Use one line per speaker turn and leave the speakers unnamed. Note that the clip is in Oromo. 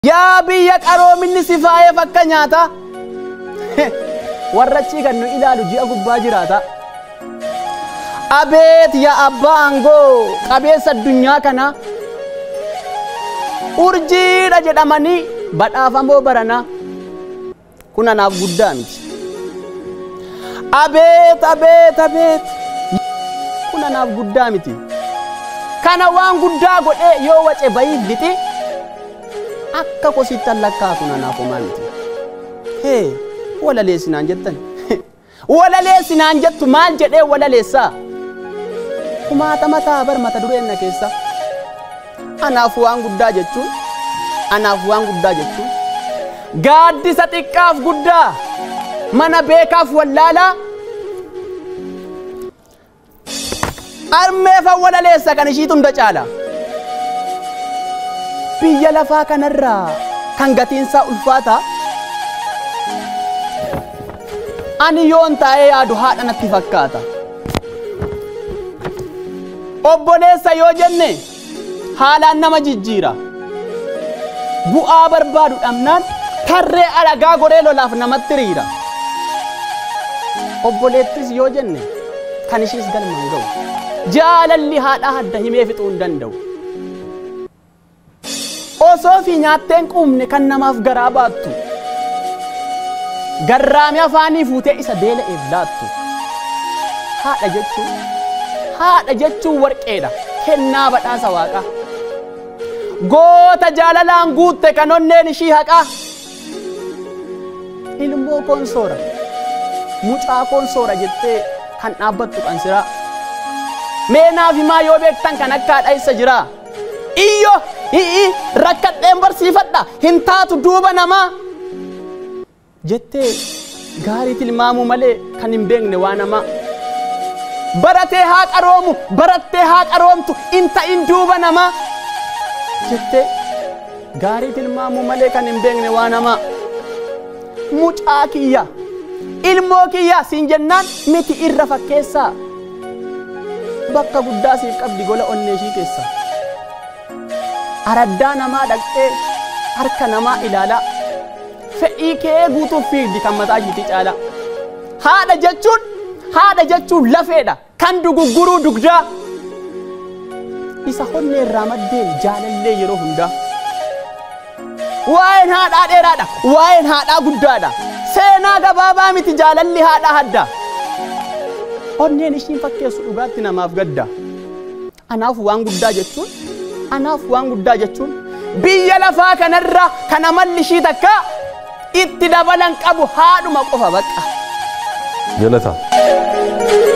Yaa biyya qaroominni si faayee fakka nyaata. Warra achii kan nu ilaalu ji'a gubbaa jiraata. Abeet yaa abbaa aangoo qabeessa addunyaa kana. Urjiidha jedhamanii badhaafamoo barana. Kun anaaf guddaa miti. Abeet abeet abeet. Kun anaaf guddaa miti. Kana waan guddaa godhee yoo wace bayiif lixi. akka kosittan lakkaa kun anaaf homaa miti. Hee walaleessinaan jettan. Walaleessinaan jettu maal jedhee walaleessaa? Kumaatama ta'a bar mata dureen na keessa. Anaaf waan guddaa jechuun anaaf waan guddaa jechuun gaaddisa xiqqaaf guddaa mana beekaaf wallaalaa armeefa walaleessa kan ishiitu hunda caala. biyya lafaa kanarraa kan gatiinsaa ulfaata ani yoon taa'ee yaadu haadha natti fakkaata obboleessa yoo jenne haalaan nama jijjiira bu'aa barbaadu dhabnaan tarree alagaa goree lolaaf namatti riira obboleettis yoo jenne kan ishiis galmaan ga'u jaalalli haadha hadda himee fixuu hin danda'u osoo fi nyaatteen quumne kan namaaf garaa baattu garraami afaanii fuutee isa beela'eef laattu haadha jechuun haadha jechuun warqeedha kennaa badhaasa waaqa goota jaalalaan guutte kan onneen ishii haqaa ilmoo konsoora mucaa konsoora jettee kan dhaabbattu qansiraa meenaaf himaa yoo beektan kan akka haadha isa jiraa iyyo hi'i rakkadheen barsiifadha hin taatu duuba namaa jettee gaarii tilmaamuu malee kan hin beekne waa namaa baratee haa qaroomu barattee haa qaroomtu in ta'in duuba namaa jettee gaarii tilmaamuu malee kan hin beekne waa namaa mucaa kiyya ilmoo kiyya siin jennaan miti irra fakkeessaa bakka guddaa siif qabdi gola onnee ishii keessaa. araddaa namaa dhaqxee harka namaa ilaalaa fedhii kee guutuuf fiigdi kan mataa ishiitti caala haadha jechuun haadha jechuun lafeedha kan dugugguruu dugdaa isa onnee irraa maddeen jaalallee yeroo hundaa waa'een haadhaa dheeraadha waa'een haadhaa guddaadha seenaa gabaabaa miti jaalalli haadhaa hadda onneen ishiin fakkeessu dhugaatti namaaf gadda anaaf waan guddaa jechuun anaaf waan guddaa jechuun biyya lafaa kanarra kan amalli ishii takka itti dabalan qabu haadhuma qofa baqa.
Galata.